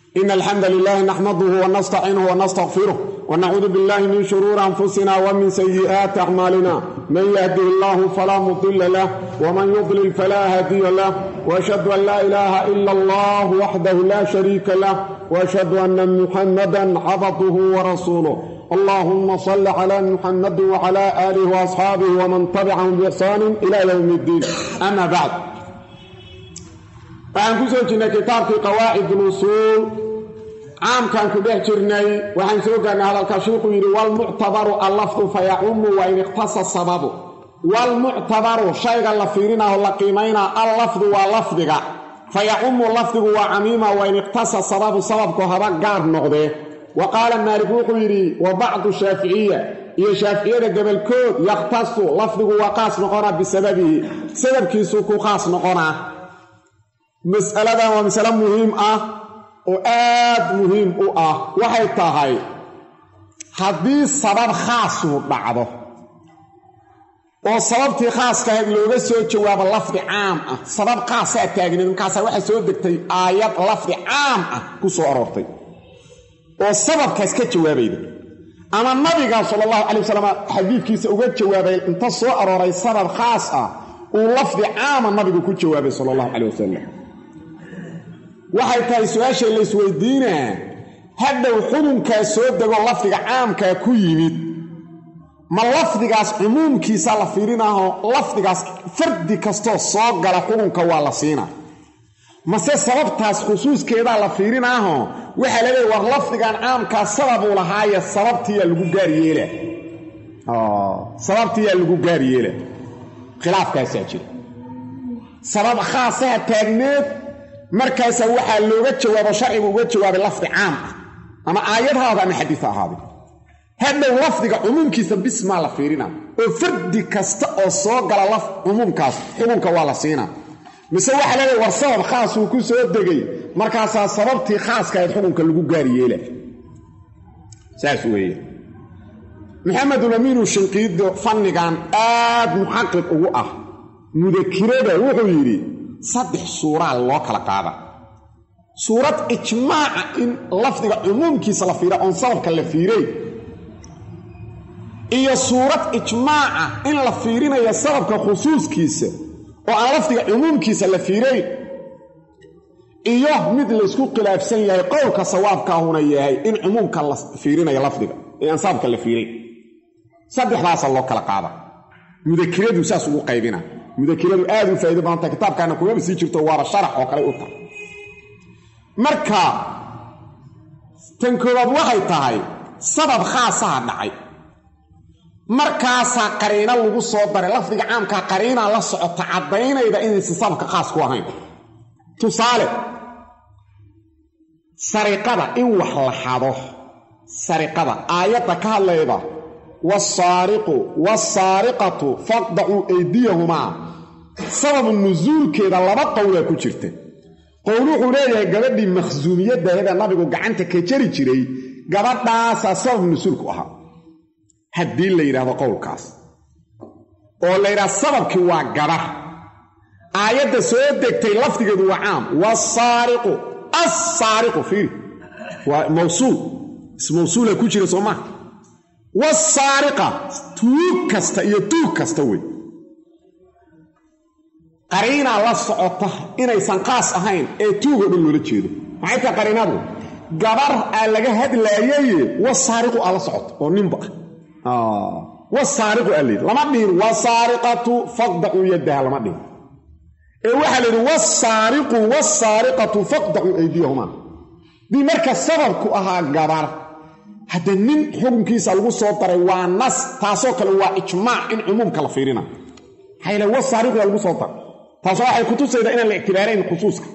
إن الحمد لله نحمده ونستعينه ونستغفره ونعوذ بالله من شرور أنفسنا ومن سيئات أعمالنا من يهده الله فلا مضل له ومن يضلل فلا هادي له وأشهد أن لا إله إلا الله وحده لا شريك له وأشهد أن محمدا عبده ورسوله اللهم صل على محمد وعلى آله وأصحابه ومن تبعهم بإحسان إلى يوم الدين أما بعد waxaan ku soo jirnay kitaabkii qawaacid ulusuul caamkaan ku dhex jirnay waxaan soo gaarnay hadalka shiikhuu yidhi walmuctabaru allafdu fayacumu wa in iqtasa sababu walmuctabaru shayga la fiirinaho la qiimaynaa allafdu waa lafdiga fayacumu lafdigu waa camiima wa in iqtasa sababu sababku haba gaar noqdee wa qaala maalik wuxuu yidhi wa bacdu shaaficiya iyo shaaficiyada gobolkood yakhtasu lafdigu waa qaas noqonaa bisababihi sababkiisuu ku khaas noqonaa mas'aladan waa masale muhiim ah oo aad muhiim u ah waxay tahay haddii sabab khaasuu dhacdo oo sababtii khaaskahayd looga soo jawaabo lafdi caam ah sabab khaasaa taagneed markaasaa waxaa soo degtay aayad lafdi caam ah ku soo aroortay oo sababkaas ka jawaabayda ama nabiga sala allahu calay wasalam xadiidkiisa uga jawaabay inta soo arooray sabab khaas ah uu lafdi caama nabigu ku jawaabay sala allahu calay wasalam waxay tahay su-aashay la isweydiinaa hadhow xudunkaa soo dego lafdiga caamkaa ku yimid ma lafdigaas cumuumkiisa la fiirinaaho lafdigaas fardi kastoo soo gala xudunka waa la siinaa mase sababtaas khusuuskeedaa la fiirinaaho waxaa la leeya war lafdigan caamkaa sababuu lahaaye sababtiyaa lagu gaar yeela sababtiyaa lagu gaar yeela khilaafkaasaa jira sabab khaasaha taagneed markaasa waxaa looga jawaabo sharcigu uga jawaabay lafdi caam ah ama aayad haada ama xadiis ha ahaade hadhow lafdiga cumuumkiisa bismaa la fiirina oo fardi kasta oo soo gala cumuumkaas xukunka waa la siinaa mise waxaa leedahay war sabab khaasuu ku soo degay markaasaa sababtii khaaskahayd xukunka lagu gaari yeela saas weeye maxamedulamiinu shinqiido fannigan aad muxaqiq ugu ah mudakirada wuxuu yidhi saddex suuraa loo kala qaada suurad ijmaaca in lafdiga cumuumkiisa la fiira oon sababka la fiiray iyo suurad ijmaaca in la fiirinayo sababka khusuuskiisa oo aan lafdiga cumuumkiisa la fiirayn iyo mid laysku khilaafsan yahay qowlka sawaabkaahuna yahay in cumuumka la fiirinayo lafdiga ee aan sababka la fiirayn saddexdaasa loo kala qaada mudakiradu saas ugu qaybina mudakiradu aad u faa'ido badanta kitaabkaana kumaba sii jirto waaba sharax oo kale u tahay marka tan koowaad waxay tahay sabab khaasaha dhacay markaasaa qariino lagu soo daray lafdiga caamkaa qariinaa la socota caddaynayda inaysan sababka khaas ku ahayn tusaale sariqada in wax la xado sariqada aayadda ka hadlayda wasaariqu wasaariqatu faqdacuu aydiyahumaa sababu nusuulkeeda laba qowlaa ku jirta qowl wuxuu leeyahay gabadhii makhsuumiyaddaaheda nabigu gacanta ka jari jiray gabadhaasaa sabab nusuulku ahaa haddii la yidhaahdo qowlkaas oo la yidhahdo sababkii waa gabar aayadda soo degtay lafdigeedu waa caam wasaariqu assaariqu fiiri waa mawsuul ismawsuula ku jira soo maha wasaariqa tuug kasta iyo tuug kasta wey qariinaa la socota inaysan qaas ahayn ee tuugoo dhan loola jeedo maxay tahay qariinadu gabar aa laga hadlaayaye wasaariqu aa la socoto oo ninba ah wasaariqu aa layidhi lama dhihin wasaariqatu faqdacuu yaddaha lama dhihin ee waxaa layidhi wasaariqu wasaariqatu faqdacuu aydiyahumaa dii marka sababku ahaa gabar hadda nin xukunkiisa lagu soo daray waa nas taasoo kale waa ijmaac in cumuumka la fiirina maxaa yale wasaariqu waa lagu soo daray taasoo waxay kutusaydaa inaan la ictibaarayn khusuuska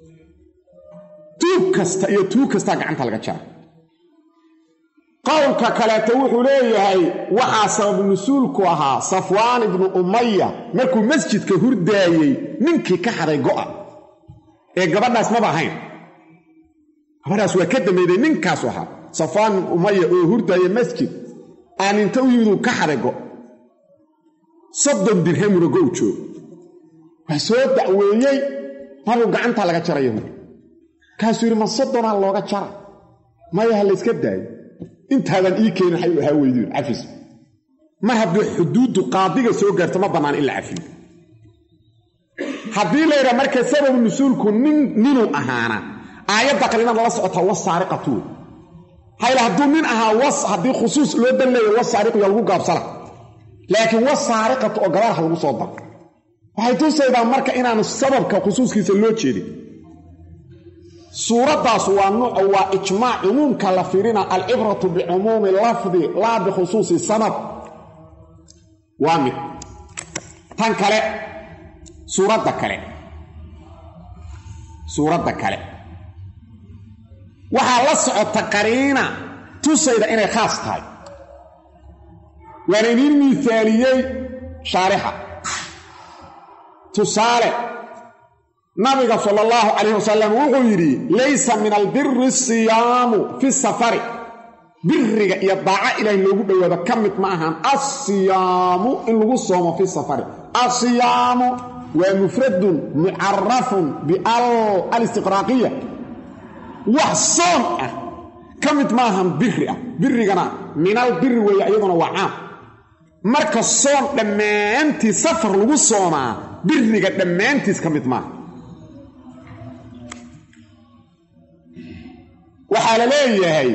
tuug kasta iyo tuug kastaa gacanta laga jara qowlka kaleeto wuxuu leeyahay waxaa sabab nusuulku ahaa safwaan ibnu umaya markuu masjidka hurdaayey ninkii ka haday go'a ee gabadhaas maba ahayn gabadhaas waa ka dambayday ninkaasu ahaa safwaan ibnu umaya oo hurdaaya masjid aan inta u yimid uu ka haday go' soddon dirhamuna gow joog waa soo dacweeyey nabigu gacantaa laga jaraya kaasuu yidhi ma soddonaa looga jara maya ha layska daayo intaadan ii keenin waxay ahaa weydiin cafis mar haddii xuduuddu qaadiga soo gaarto ma bannaan in la cafiyo haddii la yidhaha marka sababu nusuulku nin ninuu ahaana aayadda qalina lala socotaa wasaariqatu wey hayla hadduu nin ahaa was haddii khusuus loo dan leeya wasaariqu yaa lagu gaabsana laakiin wasaariqatu oo gabaal ha lagu soo daro waxay tusaydaa marka inaanu sababka khusuuskiisa loo jeedin suuraddaas waa nuuc waa ijmaac cumuumka la fiirina alcibratu bicumuumi lafdi laa bikhusuusi sabab waa mid tan kale suuradda kale suuradda kale waxaa la socota qariina tusayda inay khaas tahay waana idiin miisaaliyey shaarixa tusaale nabiga sala allahu calayh wasalam wuxuu yidhi laysa min albiri asiyaamu fi safari biriga iyo daaco ilaahay loogu dhowaado ka mid ma ahan assiyaamu in lagu soomo fi safari assiyaamu waa mufradun mucarafun bial alistiqraaqiya wax soon ah ka mid ma ahan biri ah birigana minal biri weeye iyaduna waa caam marka soon dhammaantiis safar lagu soomaa biriga dhammaantiis ka mid maaha waxaa la leeyahay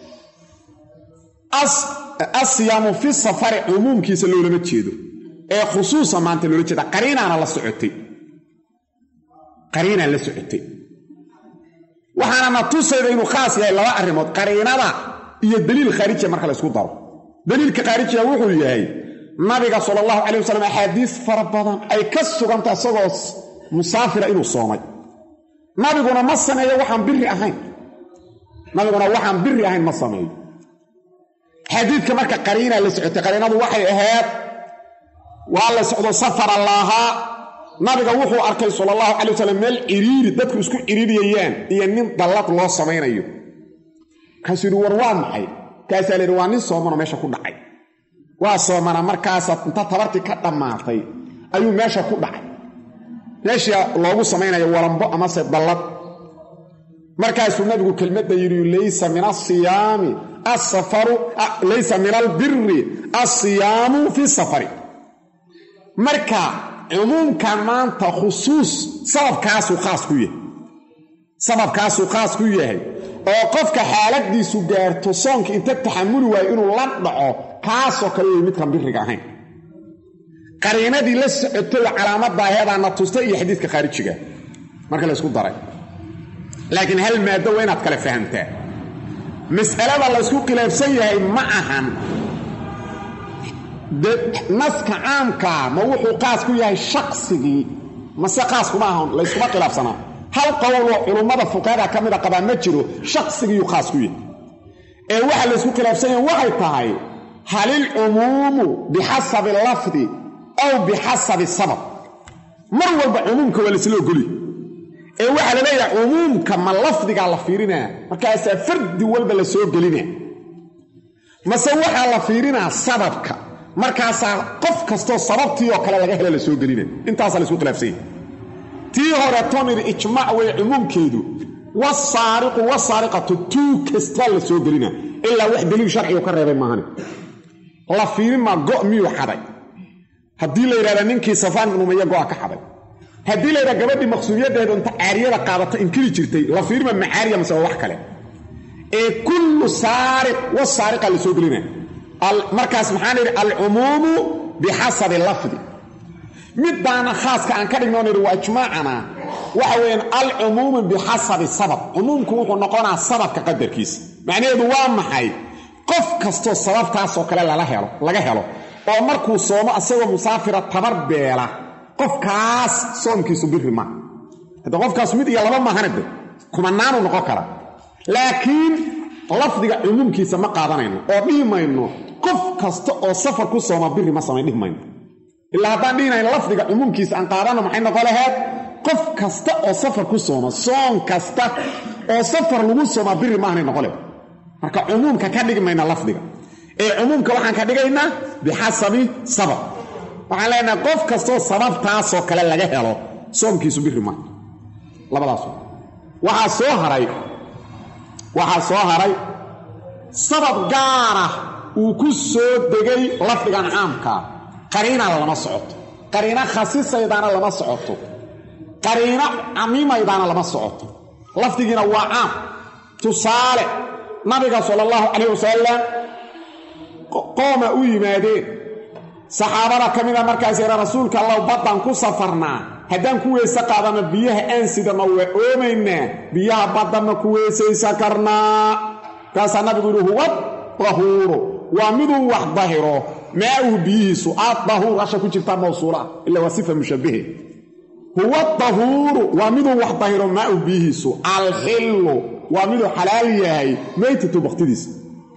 asiyaamu fi safari cumuumkiisa loolama jeedo ee khusuusa maanta loola jeeda qariinaana la socotay qariinaa la socotay waxaana na tusayda inuu khaas yahay laba arrimood qariinada iyo daliil khaarijiya marka la ysku daro daliilka khaarijiga wuxuu yahay nabiga sala allahu calay wasalam axaadiis fara badan ay ka suganta isagoo musaafira inuu soomay nabiguna ma sameeyo waxaan biri ahayn nabiguna waxaan biri ahayn ma sameeyo xadiidka marka qariinaa la socotay qariinadu waxay ahayd waa la socdo safara laahaa nabiga wuxuu arkay sala allahu calay wasalam meel ciriiri dadku isku ciriiriyayaan iyo nin dallad loo samaynayo kaasuu yidhi war waa maxay kaasaa la yidhi waa nin soomano meesha ku dhacay waa soomana markaasa inta tabartii ka dhammaatay ayuu meesha ku dhacay meeshii loogu samaynayo walambo amase dallad markaasuu nabigu kelmadda yidhi laysa min asiyaami asafaru laysa min albiri asiyaamu fi safari marka cumuumkan maanta khusuus sababkaasuu khaas ku yahay sababkaasuu khaas ku yahay oo qofka xaaladiisu gaarto soonka inta taxamuli waayo inuu la dhaco kaasoo kale wey midkan biriga ahayn qariinadii la socotay oo calaamadaaheedaana tustay iyo xadiidka khaarijiga marka la ysku daray laakiin hal maado waa inaad kale fahamtaa mas'alada la ysku khilaafsan yahay ma ahan naska caamkaa ma wuxuu qaas ku yahay shaqsigii mase qaas kuma ahan layskuma khilaafsanaa hal qowloo culummada fuqahada ka mida qabaa ma jiro shaqsigiiyuu khaas ku yahay ee waxa laysku khilaafsan yahay waxay tahay halilcumuumu bixasabi lafdi aw bixasabi sabab mar walba cumuumka waa laysla ogolya ee waxaa la leeyahay cumuumka ma lafdigaa la fiirinaa markaasaa fardi walba la soo gelina mase waxaa la fiirinaa sababka markaasaa qof kastoo sababtii oo kale laga hela la soo gelina intaasaa laysku khilaafsan yahay tii hore tonir ijmaac wey cumuumkeedu wasaariqu wasaariqatu tuu kastaa la soo gelina ilaa wax daliil sharcigu ka reebay maahane la fiirin maa go' miyuu xaday haddii la yidhahda ninkii safaan ibnu umaya go'a ka xaday haddii la yidhaha gabadhii maqsuudiyadeedu inta caariyada qaadata inkiri jirtay la fiirima macaariya mase waa wax kale ee kullu saariq wasaariqa la soo gelina markaas maxaan idhi alcumuumu bixasabi lafdi middaana khaaska aan ka dhignoon idhi waa ijmaacana waxa weeyaan alcumuumu bixasabi sabab cumuumku wuxuu noqonaa sababka qadarkiisa macnaheedu waa maxay qof kastoo sababtaasoo kale lala helo laga helo oo markuu soomo asagoo musaafira tabar beela qofkaas soomkiisu biri ma hadde qofkaas mid iyo laba maahanade kumanaanu noqon kara laakiin lafdiga cumuumkiisa ma qaadanayno oo dhihi mayno qof kasta oo safar ku sooma biri ma samayn dhihi mayno ilaa haddaan dhihinayno lafdiga cumuumkiisa aan qaadano maxay noqon laheed qof kasta oo safar ku sooma soon kasta oo safar lagu soomaa biri maahanay noqon lehed marka cumuumka ka dhigi mayna lafdiga ee cumuumka waxaan ka dhigaynaa bixasabi sabab waxaan leenahay qof kastoo sababtaasoo kale laga helo soomkiisu biri maaha labadaas waxaa soo haray waxaa soo haray sabab gaarah uu ku soo degay lafdigan caamkaa qariinana lama socoto qariino khasisaydaana lama socoto qariino camimaydaana lama socoto lafdigiina waa caam tusaale nabiga sala allahu calayh wasalam qooma u yimaadeen saxaabada ka mida markaas yara rasuulka allahu baddan ku safarnaa haddaan ku weyse qaadana biyaha aan sidano waa oomaynaa biyaha badda ma ku weysaysa karnaa kaasaa nabigu yihi huwa dahuuru waa miduu wax dahiro maauhu biyihiisu aad dahuur asha ku jirtaa mawsuula ila waa sifa mushabbahe huwa dahuuru waa miduu wax dahiro maauhu biyihiisu alxillu waa miduu xalaal yahay maytatu bakhtidiisa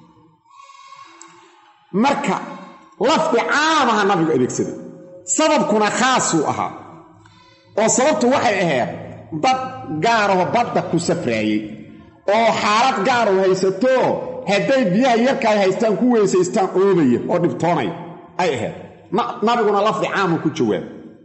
marka lafdi caamaha nabigu adeegsaday sababkuna khaasuu ahaa oo sababtu waxay ahayd dad gaaraho badda ku safraayey oo xaalad gaaru haysato hadday biyaha yarkaay haystaan ku weysaystaan oobaya oo dhibtoonaya ay ahayd nabiguna lafdi caamu ku jawaab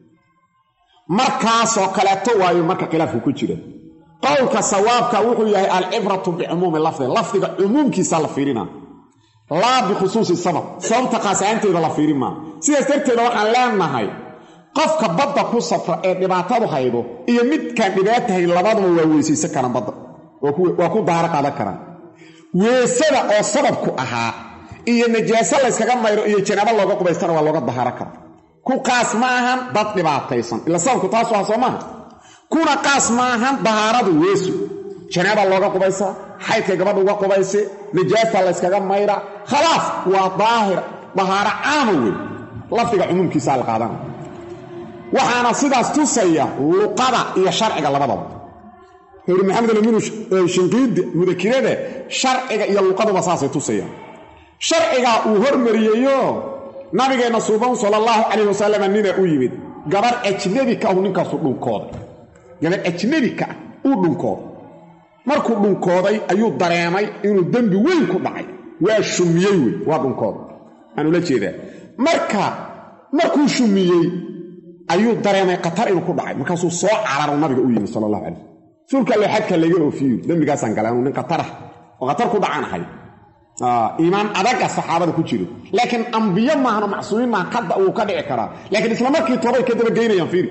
markaasoo kaleeto waayo marka khilaafku ku jira qowlka sawaabka wuxuu yahay alcibratu bicumuumi lafdi lafdiga cumuumkiisa la fiirina laa bikhusuusi sabab sababta khaasaanteeda la fiirin maa sidaas darteeda waxaan leenahay qofka badda ku safra ee dhibaatadu haydo iyo midkaan dhibaata hay labaduba waa weysaysan karaan badda waa ku daaro qaadan karaan weesada oo sababku ahaa iyo najaaso layskaga mayro iyo janaabo looga qubaystana waa looga dahaaro kara ku qaas ma ahan dad dhibaataysan ila sababku taasu aha soo maaha kuna qaas ma ahan dahaaradu weesu janaaba looga qubaysaa xaydkay gabadha uga qubayse najaasa layskaga mayra khalaas waa daahir dahaaro caama wey lafdiga cumuumkiisaa la qaadana waxaana sidaas tusaya luqada iyo sharciga labadaba hori maxamed alamin shinqiidi mudakirada sharciga iyo luqaduba saasay tusayaan sharcigaa uu hormariyeyo nabigeenna suuban sala allahu calayh wasalam nina u yimid gabarh ajnabi ka ahu ninkaasu dhunkooday gabarh ajnabi ka ah uu dhunkooday markuu dhunkooday ayuu dareemay inuu dembi weyn ku dhacay waa shumiyey wey waa dhunkooday aan ula jeedaa marka markuu shumiyey ayuu dareemay khatar inuu ku dhacay markaasuu soo cararo nabiga u yimi sala allahu calayh rasuulka alle xadka laga oofiyo dembigaasaan galay anuu nin khatarah oo khatar ku dhacaan ahay iimaan adaga saxaabada ku jiro laakiin ambiyo maahano macsuumiin maaha kada uu ka dhici karaa laakiin isla markii toobay ka dabageynayaan fiiri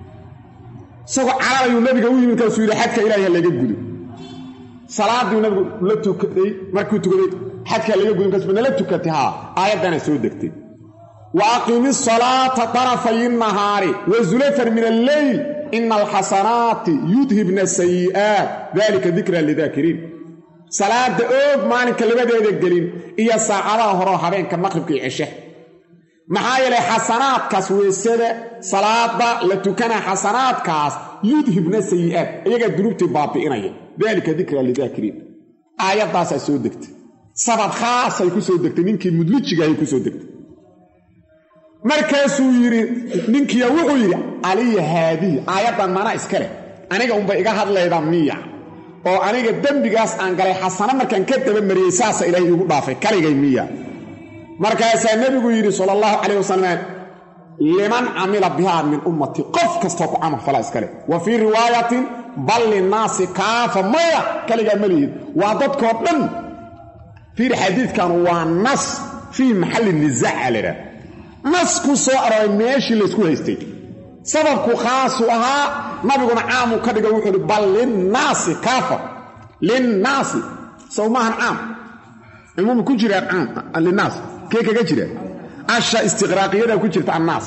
isagoo cararayuu nabiga u yimi markaasuu yidhi xadka ilaahi ha laga gudo salaadiu nabigu la tukaday markuu tukaday xadka laga gudo markaas nala tukatay haa aayaddana soo degtay wa aqimi salaata tarafay nahaari wa zulafan min alleyl ina alxasanaati yudhibna sayi'aat dalika dikra lidaakiriin salaada oog maalinka labadeeda gelin iyo saacadaha horeo habeenka maqribka iyo ceshe maxaa yeelay xasanaadkaas weysada salaada la tukanaa xasanaadkaas yudhibna sayi'aat iyagaa dunuubtii baabi'inaya dalika dikra lidaakiriin aayaddaasaa soo degtay sabab khaasay ku soo degtay ninkii mudlijigahay ku soo degtay markaasuu yidhi ninkiya wuxuu yidhi aliya haadihi aayaddan mana iska leh aniga unbay iga hadlaydaa miya oo aniga dembigaas aan galay xasano markaan ka dabamariyey saasa ilaahay iigu dhaafay kaligay miya markaasaa nebigu yidhi sala allahu calayh wasalam liman camila bihaa min ummati qof kastoo ku camal fala iska leh wa fii riwaayatin bal linnaasi kaafa maya kaligaa ma lihid waa dadkoo dhan fiir xadiidkan waa nas fii maxalli nisaaca laydhaha nas ku soo arooray meeshii laysku haystay sababku khaasu ahaa nabiguna caamuu ka dhiga wuxuu uhi bal linnaasi kaafa linnaasi sow maahan caam cumuum ku jiraa caam linnaas kee kaga jira asha istiqraaqiyada ku jirta annaas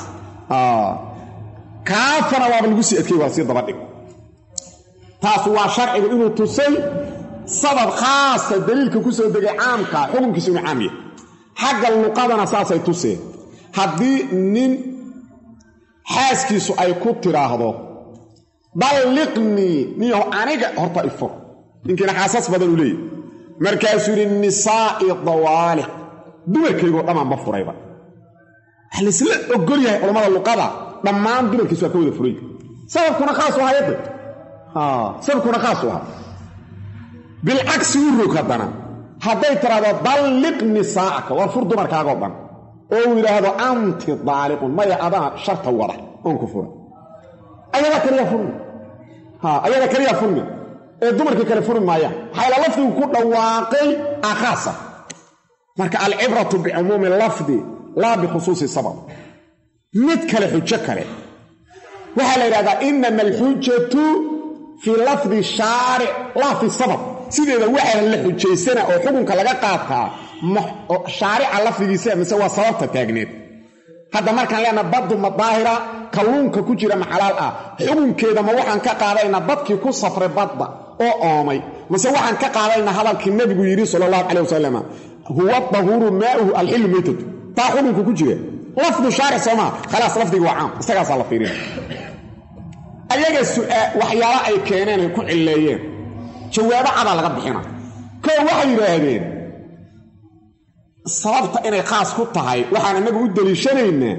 kaafana waaba lagu sii adkey waa sii dabadhig taas waa sharcigu inuu tusay sabab khaasa daliilka ku soo degay caamka xukunkiisa inuu caam yahay xagga luqadana saasay tuseen haddii nin xaaskiisu ay ku tiraahdo balliqnii niyaho aniga horta ifur ninkiina xaasas badan uu leeyahy markaasuu yidhi nisaa'i dawaaliq dumarkaygoo dhammaanba furayba waxa laysla ogol yahay culammada luqada dhammaan dumarkiisu waa ka wada furay sababkuna khaasu ahaa yadda sababkuna khaasu ahaa bilcagsi u rog haddana hadday tiraahdo dalliq nisaa'aka war fur dumarkaagoo dhan oo uu yidhaahdo anti daaliqun maya adaa sharta wada oon ku fura ayadaa kaliya furmi ayadaa kaliya furmi ee dumarkii kale furi maayaan maxayla lafdigu ku dhawaaqay akhaasa marka alcibratu bicumuumi lafdi laa bikhusuusi sabab mid kale xujo kale waxaa la yidhahdaa inama alxujatu fii lafdi shaaric laa fi sabab sideeda waxaa la xujaysana oo xukunka laga qaataa shaarica lafdigiisa mise waa sababta taagneed hadda markaan leenaha baddu ma daahira kalluunka ku jira ma xalaal ah xukunkeeda ma waxaan ka qaadaynaa dadkii ku safray badda oo oomay mase waxaan ka qaadaynaa hadalkii nebigu yidhi sala allahu calay wasalam huwa dahuuru maauhu alxillu maytatu taa xukunka ku jira lafdu shaaric soomaa khalaas lafdigi waa caam isagaasaa la fiirina ayaga waxyaala ay keeneen ay ku cilleeyeen jawaabo cadaa laga bixina koo waxay yidhaahdeen sababta inay khaas ku tahay waxaan innagu u deliishanaynaa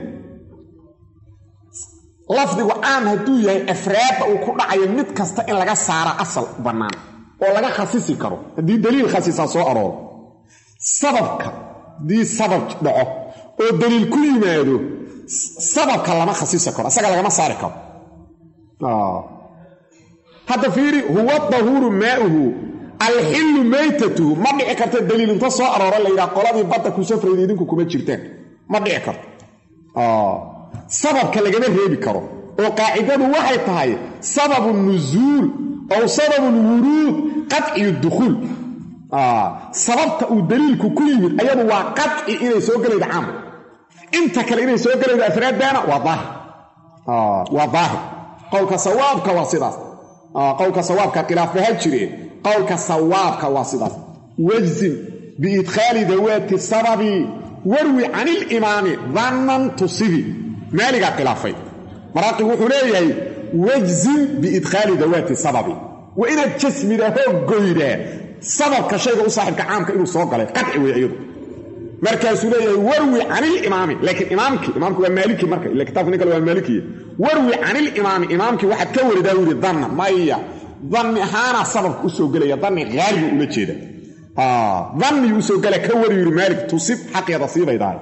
lafdigu caam hadduu yahay afraadda uu ku dhacayo mid kasta in laga saara asal bannaan oo laga khasisi karo haddii daliil khasisaa soo arooro sababka haddii sabab dhaco oo daliil ku yimaado sababka lama khasisi karo isaga lagama saari karo hadda fiiri huwa dahuuru maauhu alxillu maytatuhu ma dhici karta daliil inta soo aroora la yidhaha qoladii badda ku safrayda idinku kuma jirtaan ma dhici karto sababka lagama reebi karo oo qaacidadu waxay tahay sababu nusuul ow sababu lwuruud qadciyu dukhuul sababta uu daliilku ku yimid ayadu waa qadci inay soo gelayda caam inta kale inay soo gelaydo afraaddaana waa daahir waa daahir qowlka sawaabka waa sidaas qowlka sawaabka khilaafbaha jireen qowlka sawaabka waa sidaas wajzim biidkhaali dawaati sababi warwi can ilimaami dannan tusibi maaligaa khilaafay maraaqigu wuxuu leeyahay wajzim biidkhaali dawaati sababi waa inaad jasmida hoog goydaa sababka shayga u saaxibka caamka inuu soo galay qadci wey iyadu markaasuu leeyahay warwi can ilimaami laakiin imaamkii imaamki waa maaliki marka ila kitabka nin kale waa maalikiya warwi can ilimaami imaamkii waxaad ka waridaa u yidhi danna maya danni ahaanaa sababka u soo gelaya danni haalibu ula jeeda danniyuu usoo gela ka wari yidhi maalik tusib xaqeeda siibaydahay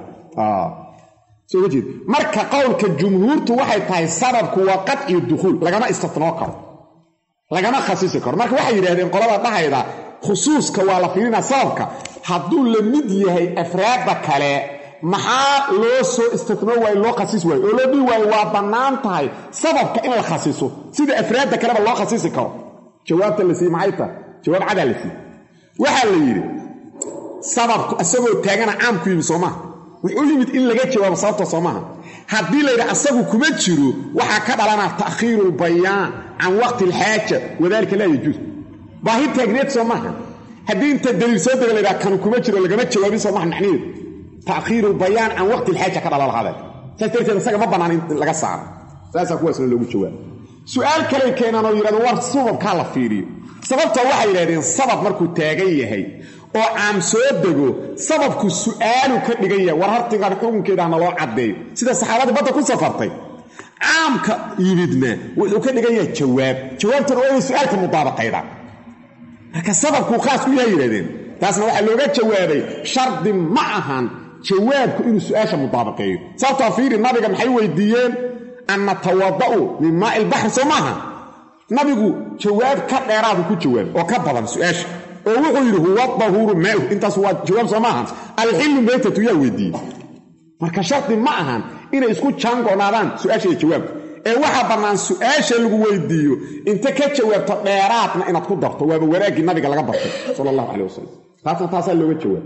soo jeed marka qowlka jumhuurtu waxay tahay sababku waa qadciyu dukhuul lagama istinoo karo lagama khasisi karo marka waxay yidhahdeen qolada dhahayda khusuuska waa la fiirinaa sababka hadduu la mid yahay afraadda kale maxaa loo soo istinoo waayo loo khasis waayo oo loo dhihi waayo waa bannaan tahay sababka in la khasiso sida afraadda kaleba loo khasisi karo jawaabta la siiye maxay tahay jawaab cadaa la siiye waxaa la yidhi sababku isagoo taagana caamku yimi soo maaha wuxuu yimid in laga jawaabo sababta soo maaha haddii layidhi asagu kuma jiro waxaa ka dhalanaa ta'khiiru lbayaan can waqti alxaaja wadalika laa yajuus baahi taagneed soo maaha haddii inta daliil soo dega laydhaha kanu kuma jiro lagama jawaabin soo maha macniheedu ta'khiiru lbayaan can waqti alxaaja ka dhala lahaadee saas darteed isaga ma bannaan in laga saaro saasaa kuwaasna loogu jawaabo su-aal kaley keenaan oo yidhahdo war sababkaa la fiiriyo sababtoo waxay yidhahdeen sabab markuu taagan yahay oo caam soo dego sababku su'aalu ka dhigan yahay war hartigan xukunkeeda hana loo caddeeyo sida saxaabadii badda ku safartay caamka yimidna wuxuu ka dhigan yahay jawaab jawaabtuna waa inay su'aalka mudaabaqaydaan marka sababkuu khaas ku yahay yidhahdeen taasna waxaa looga jawaabay shardi ma ahan jawaabku inuu su'aasha mudaabaqeeyo sababtoo fiiri nabiga maxay weydiiyeen an natawada'u min maa'i ilbaxri soo maaha nabigu jawaab ka dheeraadu ku jawaab oo ka badan su'aasha oo wuxuu yidhi huwa dahuuru maauh intaas waa jawaab soo maahan alxillu maytatu yaa weydiiyey marka shardi ma ahan inay isku jaangoonaadaan su'aasha iyo jawaabka ee waxaa bannaan su'aasha lagu weydiiyo inta ka jawaabto dheeraadna inaad ku darto waaba wanaaggii nabiga laga bartay sala allahu calay wasalam taasna taasaa looga jawaab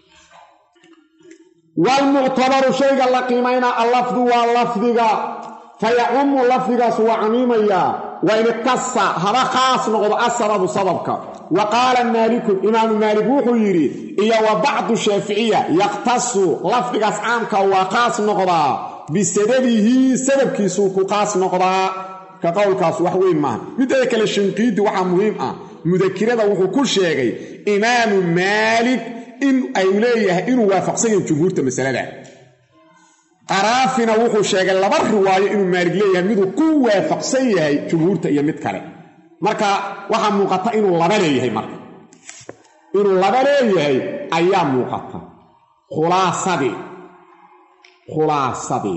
waalmuctabaru shayga la qiimaynaa allafdu waa lafdiga fayacumu lafdigaas waa camiimayaa wain iqtasa haba khaas noqdo asababu sababka wa qaala maalikun imaamu maalik wuxuu yidhi iyo wa bacdu shaaficiya yaqtasu lafdigaas caamka waa khaas noqdaa bisababihi sababkiisuu ku khaas noqdaa ka qowlkaas wax weyn maaha mideeda kale shinqiidi waxaa muhiim ah mudakirada wuxuu ku sheegay imaamu maalik in ay leeyahay inuu waafaqsan yahay jumhuurta masalada qaraafina wuxuu sheegay laba riwaayo inuu maalig leeyahay miduu ku waafaqsan yahay jumhuurta iyo mid kale marka waxaa muuqata inuu laba leeyahay marka inuu laba leeyahay ayaa muuqata khulaasadii khulaasadii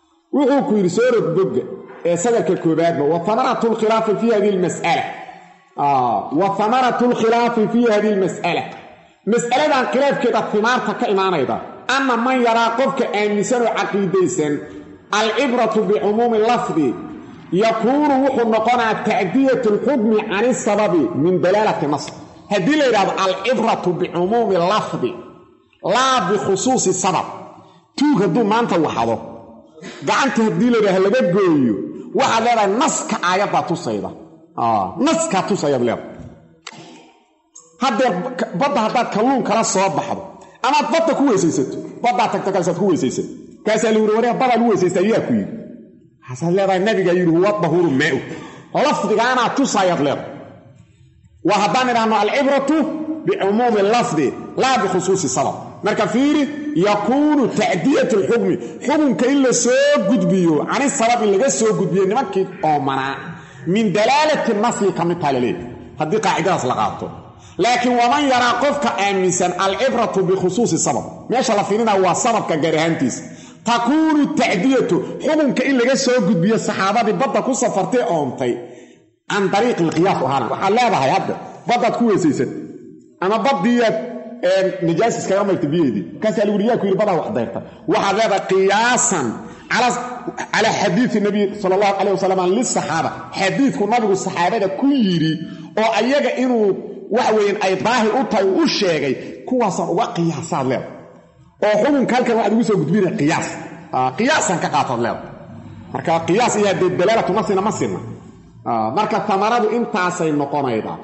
wuxuu ku yidhi soo rog bogga ee sadarka koobaadba wa tamaratu lkhilaafi fii hadihi lmas'ala wa hamaratu lkhilaafi fii hadihi lmas'ala mas'aladan khilaafkeeda timaarta ka imaanayda anna man yaraa qofka aaminsan oo caqiidaysan alcibratu bicumuumi lafdi yakuunu wuxuu noqonaa tacdiyat lxukmi can isababi min dalaalati nas haddii la yidhahdo alcibratu bicumuumi lafdi laa bikhusuusi sabab tuug hadduu maanta waxdo gacanta haddii la yidhahdo laga gooyo waxaad leedahay naska aayaddaa tusayda naskaa tusayaad leedahay haddee badda haddaad kalluun kala soo baxdo amaad badda ku weysaysato baddaa tagta kaasaad ku weysaysato kaasaa la yidhi waree badaa lu weysaysta ayaa ku yidhi waxaasaad leedahay nabigaa yidhi huwa dahuuru maau lafdigaanaa tusayaad leedahay waa haddaan idhaahno alcibratu bicumuumi lafdi laa bikhusuusi sabab marka fiiri yakuunu tacdiyat lxukmi xukunka in la soo gudbiyo cani sababi laga soo gudbiyo nimankii oomanaa min dalaalati nasli ka mid taha laleeyahy haddii qaacidadaas la qaato laakiin waman yaraa qofka aaminsan alcibratu bikhusuusi sabab meesha la fiirinaa waa sababka gaar ahaantiisa takuunu tacdiyatu xukunka in laga soo gudbiyo saxaabadii badda ku safartay oontay can dariiqi lqiyaas ahaan waxaad leedahay hadda baddaad ku weysaysan ama baddiiyaad najaas iskaga mayrta biyeedii markaasaa lagu yaa ku yidhi badaa wax dayrta waxaad leedahay qiyaasan calaa xadiidi nabiy sala allahu calayh wasalam lisaxaaba xadiidku nabigu saxaabada ku yidhi oo ayaga inuu waxa weeyaan ay daahir u tahay u sheegay kuwaasaan uga qiyaasaad leedahay oo xukunka halkan waxaad ugu soo gudbina qiyaas qiyaasaan ka qaataad leedahay marka qiyaas iyo haddee dalaalatu nasina ma sinna marka tamaradu intaasay noqonaydaa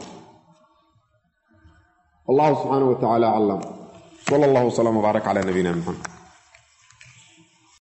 wallahu subxaanaه wa tacala aclam sal اllah wslm wbaarak cala nabiyina mxamed